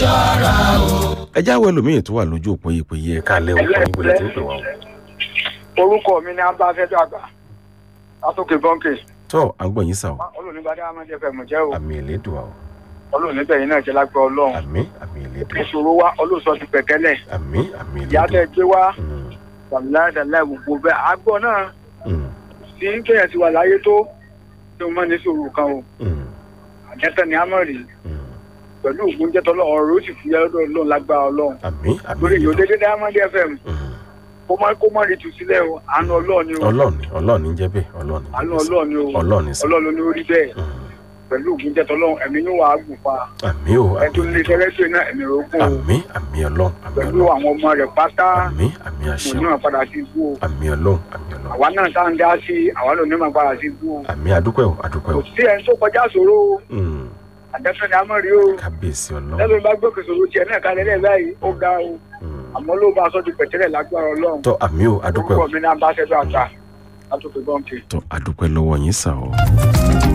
ṣọ́ra o. ẹ jáwé ẹlòmíì tó wà lójú òpó ìpè yìí ẹ̀ka alẹ́ òkú yín gbọ́dọ̀ tí ń pè wá o. orúkọ mi ni abáfẹ́dọ̀ àgbà látòkè bọ́ǹkì tọ́ à ń gbọ́ yín sà o olùníbàdàn amájẹ fẹ́ mọ̀ jẹ́ o àmì ìlédùn o olùníbẹ̀yìn náà jẹ́ lágbẹ́ ọlọ́run àmì àmì ìlédùn ìṣòro wa olóòsọ ti pẹ̀kẹ́lẹ̀ àmì àmì ìyá tẹ ìlédùn. gbé wá Mm, wàmíláàdàlá gbogbo bẹ́ẹ̀ àgbọ̀ náà mm, tí kéèyàn ti wà láyé tó tí mo máa ní sòrò kan o mm, àjẹtẹ ni a mọ̀ rí mm. pẹ̀lú ògùn jẹ́tọ́ ọlọ́run ọ̀rọ̀ ó sì fi ọlọ́run ọlọ́run lágbára ọlọ́run àmì àmì lórí ìyó ìlédùn. dédé diamond fm Mm. kó má kó má rí tu sílẹ̀ o àánú ọlọ́run ni o ọlọ́ọ̀ni ọlọ́ọ̀ni ń jẹ́ bẹ́ẹ̀ ọlọ́ọ̀ni ń jẹ́ àánú bẹ́ẹ̀ sà. ọlọ́run ni o ọlọ́ọ̀ni sà. ọlọ́run ni ó rí bẹ́ẹ̀ Mm. pẹ̀lú ògùn jẹ́tọ́ ọlọ́run ẹ̀mí ní wàá gùn fa àmì o àmì ẹ̀tọ́ lè ìlédùn. tẹ́lẹ́sẹ̀ náà ẹ̀mí rẹ̀ ó gùn o àmì àmì ọlọ́run àmì pẹ̀lú ọlọ́run àwọn ọmọ rẹ̀ pátá àmì àmì mo àṣẹ náà padà sí ibú o àmì ọlọ́run àmì ọlọ́run àwa náà tá à ń dá sí àwa ló ní máa padà sí ibú o àmì àdúpẹ́ o àdúpẹ́ kò o sí ẹni tó kọjá sòro o Mm. àjẹsọ ni a mọ̀ rí o kábíyèsí ọlọ́run lẹ́nu bá gbókè sòro tiẹ̀ náà kalẹ̀ lẹ́ẹ̀ báyìí ó ga o Mm. àmọ́ ló bá aṣọ ti pẹ̀tẹ́lẹ̀ lágbára ọlọ́run tọ́ àmì o àdúpẹ́ o orúkọ mi náà bá ṣẹ́dọ̀ àgbà látòkè bọ́ǹkì. tọ́ àdúpẹ́ lọ́wọ́ yín sà o.